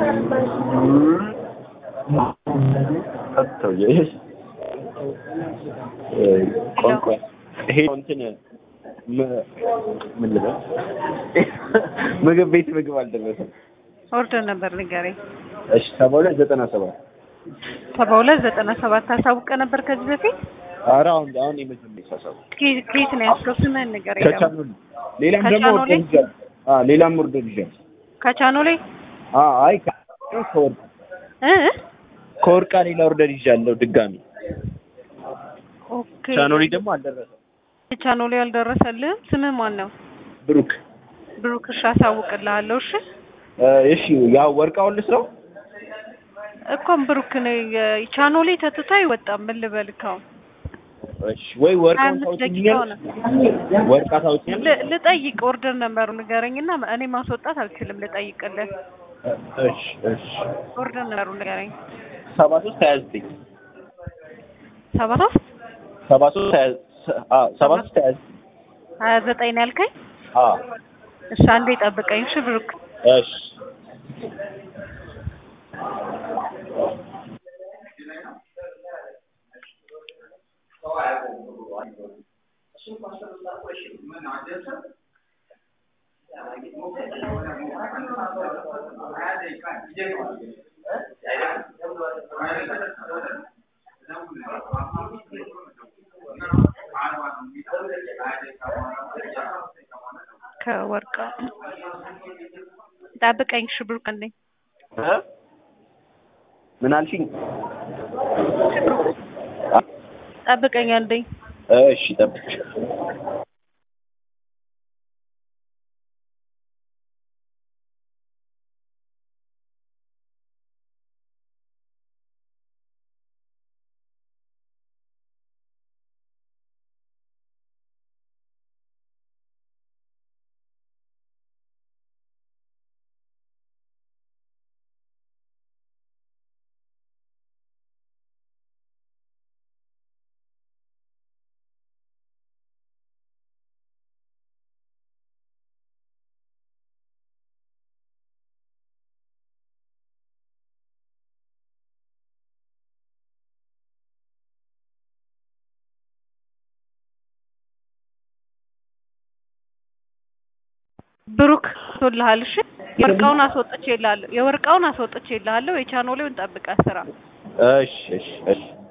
ሰውዬው ቋንቋ ይሄ እንትን ም- ምን ልበል ምግብ ቤት ምግብ አልደረሰም። ኦርደር ነበር ንገረኝ። እሺ ሰባ ሁለት ዘጠና ሰባት ሰባ ሁለት ዘጠና ሰባት አሳውቀ ነበር ከዚህ በፊት ኧረ አሁን አሁን የመጀመሪያ ሳሳብ ከ- ከየት ነው ያስከው? ስምህን ንገረኝ ደግሞ። ከቻኖል ሌላም ደግሞ ከቻኖሌ? ኦርደር ይዣለሁ። አዎ ሌላም ኦርደር ይዣለሁ። ከቻኖ ላይ አዎ አይ ከ- ከወርቅ እ ከወርቃ ሌላ ኦርደር ይዣለሁ ድጋሚ። ኦኬ ቻኖሊ ደግሞ አልደረሰም። ቻኖ ላይ አልደረሰልህም። ስምህ ማን ነው? ብሩክ ብሩክ። እሺ አሳውቅልሃለሁ። እሺ እ፣ እሺ ያው ወርቃውን ልስራው እኮም ብሩክ ነው ቻኖ ላይ ተትቶ አይወጣም። ምን ልበልህ አሁን እሺ ወይ ወርቃውን ሀያ አምስት ደቂቃ ታውቂኛለሽ? ወርቃ ታውቂኛለሽ? ል- ልጠይቅ ኦርደር ነበሩ ንገረኝና እኔ ማስወጣት አልችልም። ልጠይቅልህ እሺ እሺ ኦርደር ነበሩ ንገረኝ። ሰባ ሶስት ሀያ ዘጠኝ ሰባ ሶስት ሰባ ሶስት ሀያ አዎ ሰባ ሶስት ሀያ ዘጠኝ ሀያ ዘጠኝ ነው ያልከኝ? አዎ እሺ አንዴ ጠብቀኝ። እሺ ብሩክ እሺ ከወርቃ ጠብቀኝ። እሺ ብሩክ አንዴ እ? ምን አልሽኝ? ጠብቀኝ አንዴ። እሺ ጠብቅሽ ብሩክ ቶልሃል። እሺ የወርቃውን አስወጥቼ ይልሃለሁ። የወርቃውን አስወጥቼ ይልሃለሁ። የቻኖሌውን ጠብቀህ ስራ። እሺ እሺ እሺ